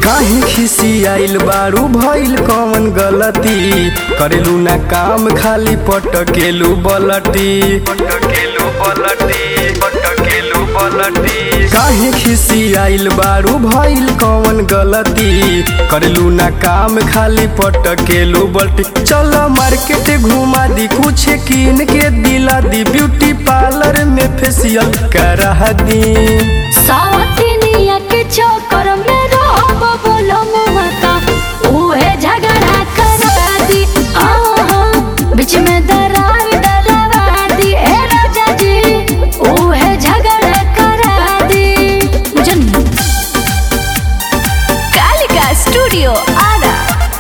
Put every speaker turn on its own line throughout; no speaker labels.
काहे खिसी आइल बारू भइल कौन गलती करेलू ना काम खाली पटकेलू बलटी पटकेलू बलटी पटकेलू बलटी काहे खिसी आइल बारू भइल कौन गलती करेलू ना काम खाली पटकेलू बलटी चल मार्केट घुमा दी कुछ कीन के दिला दी ब्यूटी पार्लर में फेशियल करा दी
सावतिनिया के चक्कर में रहब बोलो मुहता उहे झगड़ा करा दी आहा बीच में दरार डलवा दी ए राजा जी उहे झगड़ा करा दी जन कालिका स्टूडियो आरा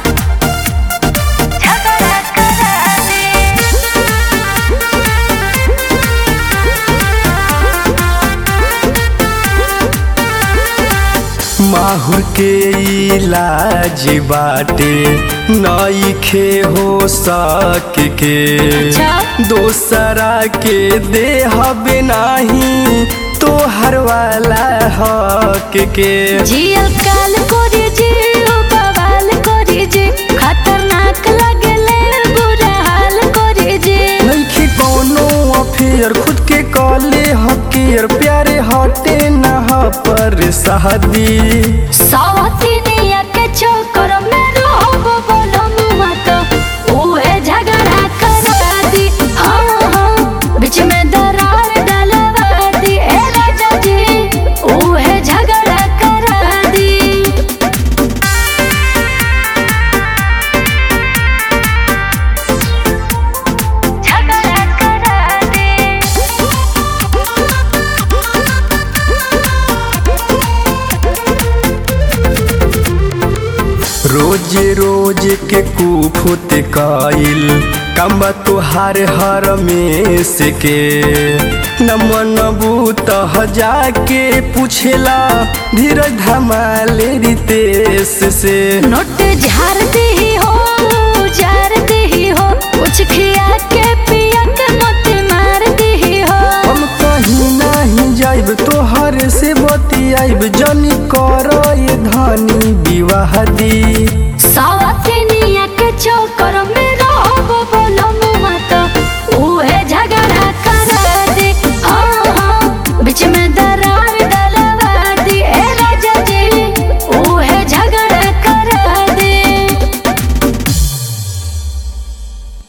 झगड़ा करा दी
माहुर के इलाज बाटे नईखे हो सक के
अच्छा।
दोसरा के देहब नाही तोहर वाला हक के
जियल काल कोरी जी ओ बवाल कोरी जी खतरनाक लगले बुरा हाल कोरी जी
नईखे कोनो अफेयर खुद के कॉले हकेर प्यारे हटे नहा पर शादी
सावतिनिया के चक्कर में रहब बोलम मत उहे झगड़ा करा दी हाँ हाँ बीच में दरार डलवा दी ए राजा जी उहे झगड़ा करा दी झगड़ा करा दी
रोज रोज के कुफुत काइल कम्बा तुहार हर में से के नमन बूत जाके पूछेला धीरज धमाले रितेश से
नोट झार दे हो जार दे हो कुछ खिया